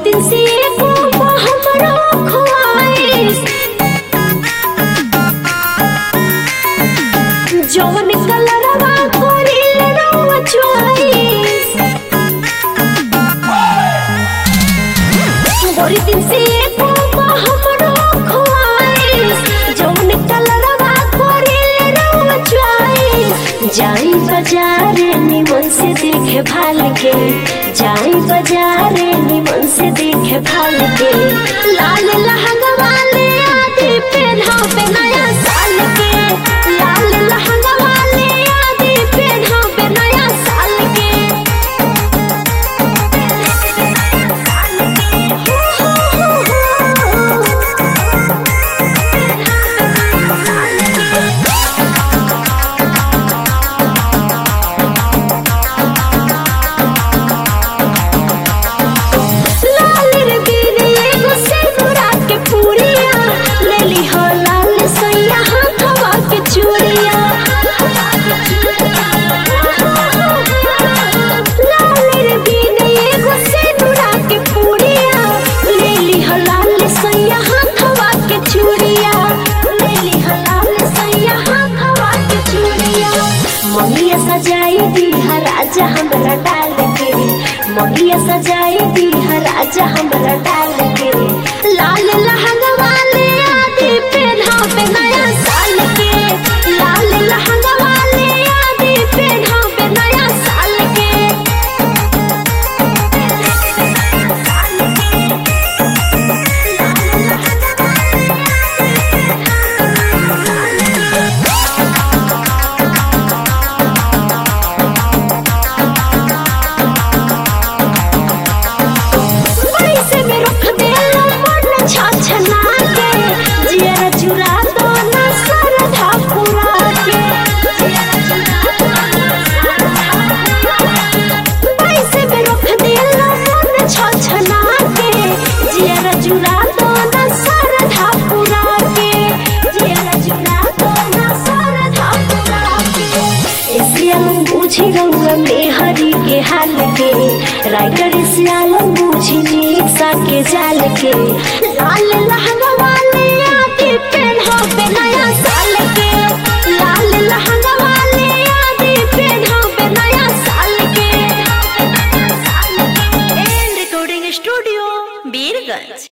दिन से एको हमरो ख्वाहिश जवन कलरवा कोरिल रउआ चॉइस गोरी दिन से एको हमरो ख्वाहिश जवन कलरवा कोरिल रउआ चॉइस जाई बाजार निमन से देखे भाल के जाई बाजार निमन से देखे भाल के लाल लहंगा वाले आदि पहना पे नया साल के लाल लहंगा वाले आदि पहना पे नया साल के लाल रे बीने एगो सिंदूरा के पूरिया लेली हो लाल सैया हाथवा के चूड़िया लाल रे बीने एगो सिंदूरा के पूरिया लेली हो लाल सैया हाथवा के चूड़िया लेली हो लाल सैया हाथवा के चूड़िया मम्मिया सजाई दी राजा हमरा डाल के मम्मिया सजाई दी राजा हमरा डाल के लाल लहंगा वाले आदि पहना पे नया साल के लाल लहंगा वाले आदि पहना पे नया साल के पैसे में रख देला मन छछना के जिया चुरा दो ना सरधा पुरा के पैसे में रख देला मन छछना के जिया चुरा दो ना सरधा पुरा के जिया चुरा दो ना सरधा पुरा के सियालम बुझी रउआ मेहरी के हाल के राइटर सियालम बुझी निशा के जाल के लाल लहंगा वाले आके पहना पे नया साल के लाल लहंगा वाले आके पहना पे नया साल के एंड रिकॉर्डिंग स्टूडियो बीरगंज